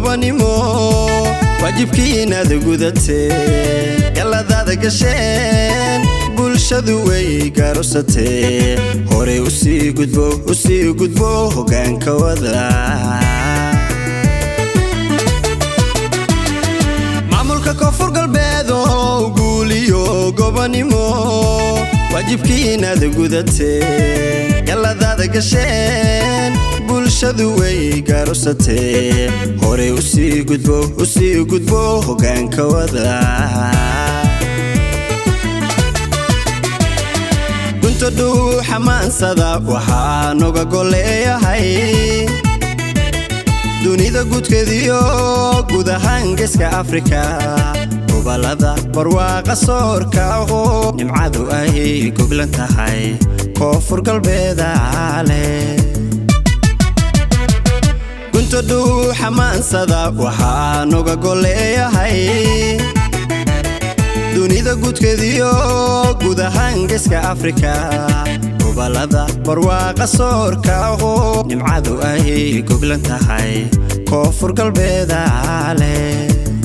gobanimo waajibkii inaad gudateen galladaada gasheen bulshadu way gaarusatee horey usii gudbo usii gudbo hoggaanka wada maamulka koonfur galbeed oo guuliyo gobanimo waajibkii inaad gudateen galladaada gasheen bulshadu way gaarusatee horey usii gudbo usii gudbo hoggaanka wada gunta dhuu xamaansada waxaa noga golleeyahay dunida guudkeediyo guud ahaan geeska afrika gobolada barwaaqa soorka oo nimcadu ay goglan tahay koonfur galbeeda leh gunta dhuu xamaansada waxaa noga golleeyahay dunida guudkeediyo guud ahaan geeska afrika gobolada barwaaqa soorka oo nimcadu ay goglan tahay koonfur galbeeda leh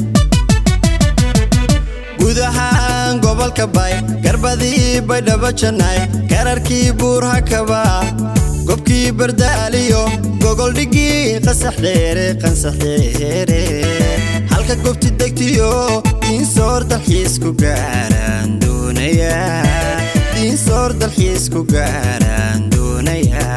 guud ahaan gobolka bay garbadii baydhabo jannay kararkii buurhakaba gobkii bardaaliyo gogoldhigii qasaxdheere qansaxdheere halka gobti degtiyo diinsoor dalxiisku gaaraan doonaya diinsoor dalxiisku gaaraan doonaya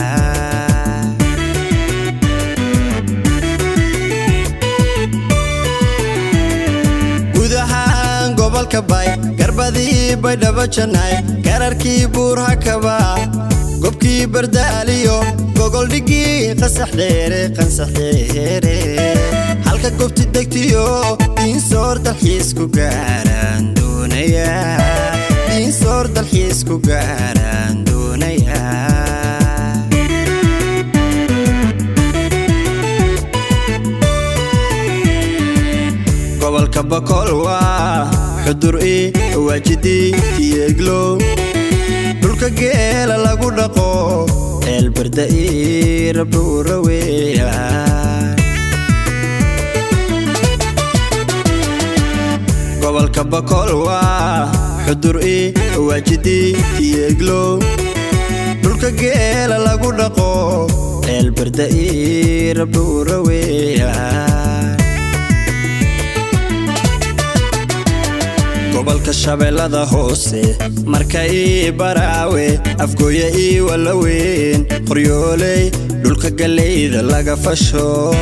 guud ahaan gobolka bay garbadii baydhabo jannay kararkii buurhakaba gobkii bardaaliyo gogoldhigii qasaxdheere qansaxdheere halka gobti degtiyo diinsoor dalxiisku gaaraan doonaya diinsoor dalxiisku gaaraan doonaya gobolka bokool waa xudur i waajidii tiyeeglo dhulka geela lagu dhaqo eelbarda ii rabdhuura weeya gobolka bokool waa xudur i waajidii tiyeeglo dhulka geela lagu dhaqo eelbarda ii rabdhuura weeya gobolka shabeellada hoose marka ii baraawe afgooye ii walaweyn qoryooley dhulka gallayda laga fasho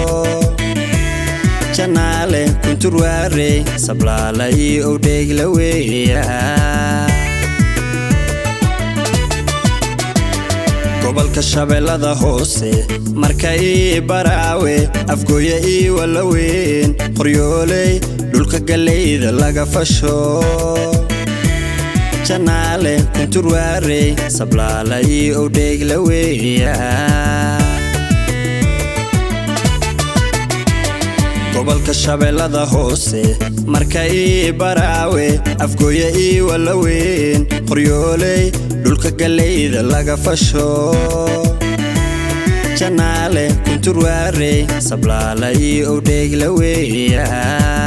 janaale kunturwaare sablaala ii owdheegla weeya gobolka shabeellada hoose marka ii baraawe afgooye ii walaweyn qoryooley dhulka gallayda laga fasho janaale kunturwaare sablaala ii owdheegla weeya gobolka shabeellada hoose marka ii baraawe afgooye ii walaweyn qoryooley dhulka gallayda laga fasho janaale kunturwaare sablaala ii owdheegla weeya